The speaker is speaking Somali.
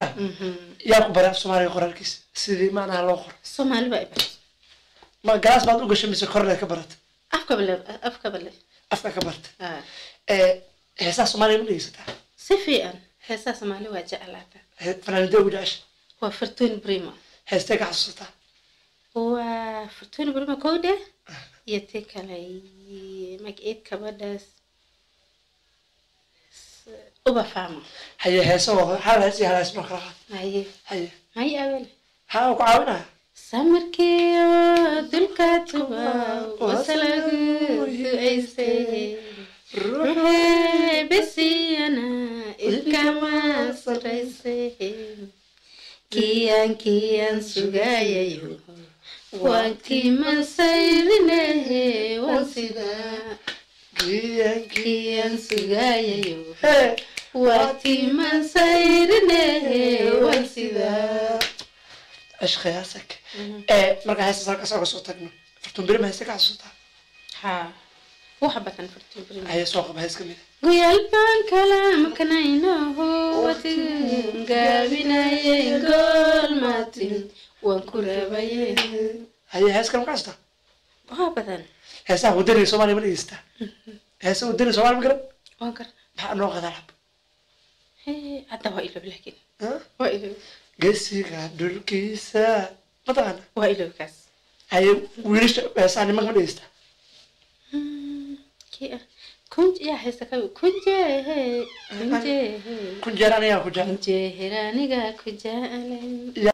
yaa ku baray af soomaaliga qoraalkiisa sidii macnaha loo qoro soomaali baa ibar ma galaas baad u gashay mise korleed ka barata afka bale afka bale afka ka barta Ah, ee heesaha soomaaliga ma dhegeysataa si fiican heesaha soomaali waa jeclaata He- fanaanidee ugu jecesha waa fortune brimo heestee ka xasuusataa waa fortune brimo kowde iyo ti kale magaceed kabadhaas S- uba fama haye heese oo hal hees iyo hal hees noo kala qaad haye haye haye awele haa ku caawinaya samarkiyo dulka tuba wasalagu ducaystay ruuxee besiyana ilkama saraysay kiyaan kiyaan sugayayo waan kimasayrinehe waan sidaa giyankii kiyaan sugayayo hee waan kimasayrinehe waan sidaa cishqi heesek ee markaa heestas halkaas oga soo tagno fartuun birima heeste ka xasuusataa haa wax badan fortune brimo haye soo qaba hees ka mid guyal baan kala maqnaynaho watigan gaabinayay gool maatin waan ku raabayay haye hees kale ma ka xasuusataa waa badan heesaha wadaniga soomaaliya ma dhegeysataa heesa wadaniga soomaaliya ma garan waan gar maxaa noo qadaa lab Hee, hadda waa ilow laakiin Huh? waa ilow gesiga dhulkiisa mataqaana waa ilowkaas haye wiilasha heesaha nimanka ma dhegeysataa Hmm, kii ah kunj yaa haysta ka kunjehe kunjehe kun jeer anigaa ku jecel kunjeher aniga ku jeclen